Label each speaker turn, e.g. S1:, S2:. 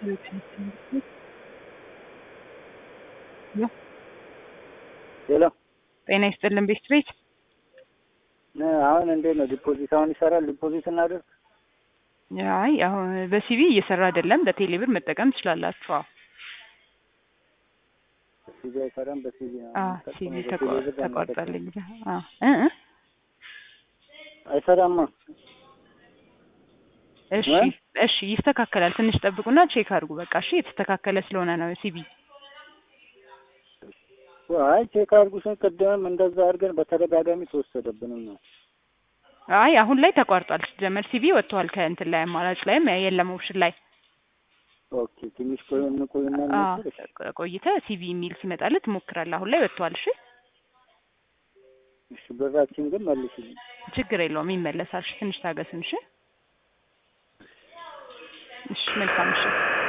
S1: ሄሎ
S2: ጤና ይስጥልን ቤት ቤት
S1: አሁን እንዴት ነው ዲፖዚት አሁን ይሰራል ዲፖዚት እናድርግ
S2: አይ አሁን በሲቪ እየሰራ አይደለም በቴሌብር መጠቀም ትችላላችሁ አዎ
S1: ሲቪ አይሰራም በሲቪ ነው
S2: አዎ ሲቪ ተቋርጧል እንግዲህ አዎ እ እ
S1: አይሰራማ
S2: እሺ እሺ ይስተካከላል ትንሽ ጠብቁና ቼክ አድርጉ በቃ እሺ የተስተካከለ ስለሆነ ነው ሲቪ
S1: አይ ቼክ አድርጉ ስን ቅድምም እንደዛ አድርገን በተደጋጋሚ ተወሰደብንም ነው
S2: አይ አሁን ላይ ተቋርጧል ሲጀመር ሲቪ ወጥቷል ከእንትን ላይ አማራጭ ላይም የለም ኦፕሽን ላይ
S1: ኦኬ ትንሽ ቆይ እንቆይና እንሞክር
S2: ቆይተህ ሲቪ የሚል ሲመጣልህ ትሞክራለህ አሁን ላይ ወጥቷል እሺ
S1: እሺ ብራችን ግን መልሱልኝ
S2: ችግር የለውም ይመለሳል እሺ ትንሽ ታገሱን እሺ እሺ መልካም እሺ